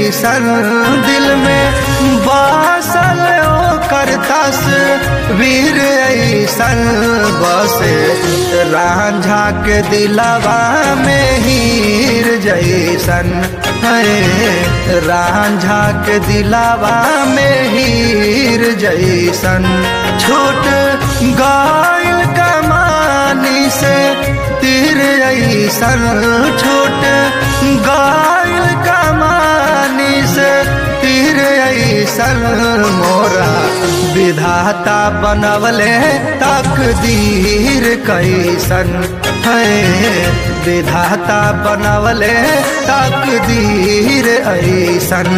जैसन दिल में बासल ओकर तस्वीर ऐसन बसे रांझा के दिलवा में हीर जैसन है रांझा के दिलवा में हीर जैसन छूट गायल कमानी से तीर ऐसन छूट गायल कमानी से तीर ऐसन मोरा विधाता बनवले तकदीर कैसन है विधाता बनवले तकदीर ऐसन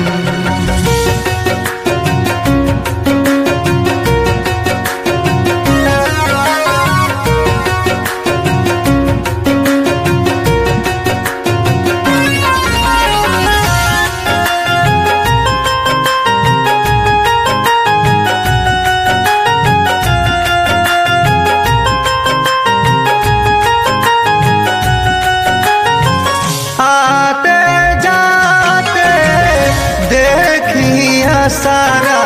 आते जाते देखिया सारा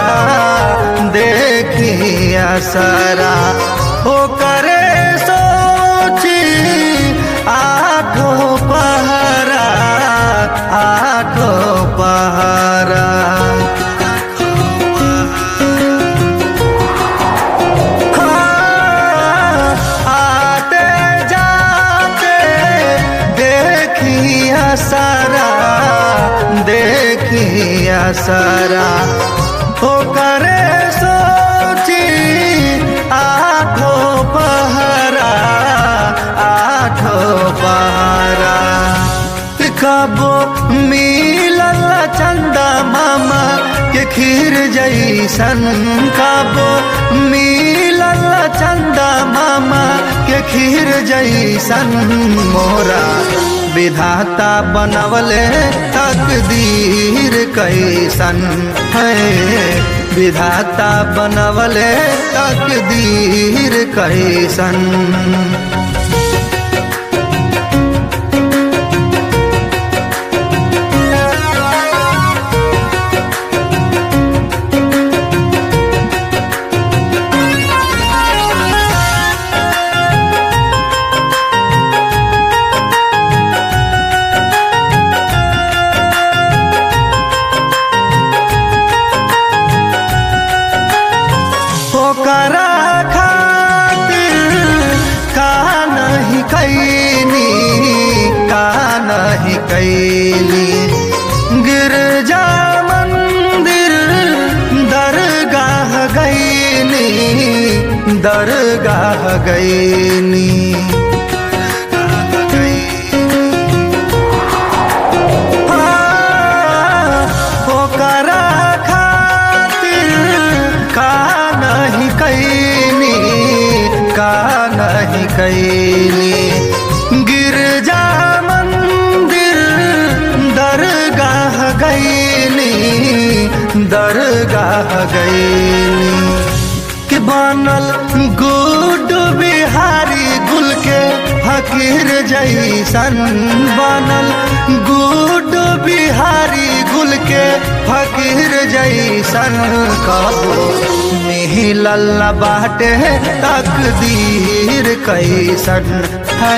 देखिया सारा हो करे सोची आठों पहरा आठों पहरा आते जाते देखिया सारा देखिया सारा हो करे सोची आठों पहरा आठों पहरा कबो मिलल चंदा मामा के खीर जैसन कबो मिलल चंदा मामा के खीर जैसन मोरा विधाता बनवले तकदीर कैसन है विधाता बनवले तकदीर कैसन ओकरा खातिर का नहीं कैनी का नहीं कैली गिरजा मंदिर दरगाह गईनी दरगाह गईनी ओकरा खातिर का नहीं कैनी का नहीं कैनी गिरजा मंदिर दरगाह गईनी दरगाह गईनी कि बनल गुड बिहारी गुल के फकीर जैसन बनल गुड बिहारी गुल के फकीर जैसन कबो मिहिलल बाटे तकदीर कैसन है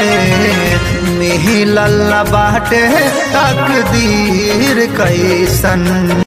मिहिलल बाटे तकदीर कैसन